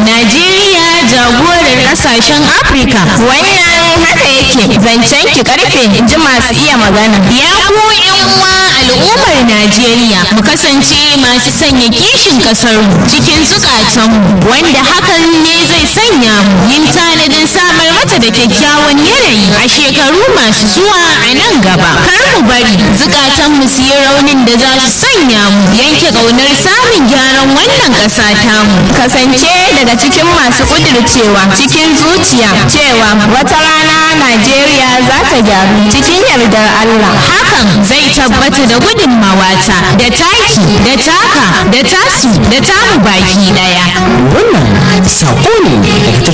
Najeriya jagorar kasashen Afirka. Wannan haka yake zancen ki karfe in ji masu iya magana. Ya ku yan uwa al'ummar Najeriya mu kasance masu sanya kishin kasar mu cikin zukatanmu wanda hakan ne zai sanya mu yin tanadin samar mata da kyakkyawan yanayi a shekaru masu zuwa a nan gaba. Kar mu bari zukatanmu su yi raunin da za su sanya mu yanke ƙaunar samun gyaran wannan ƙasa tamu. Kasance daga cikin masu kudircewa cikin zuciya cewa wata rana Najeriya za ta gyaru cikin yardar Allah. Hakan zai tabbata da gudunmawata da taki da taka da tasu da tamu baki daya. Wannan saƙo ne daga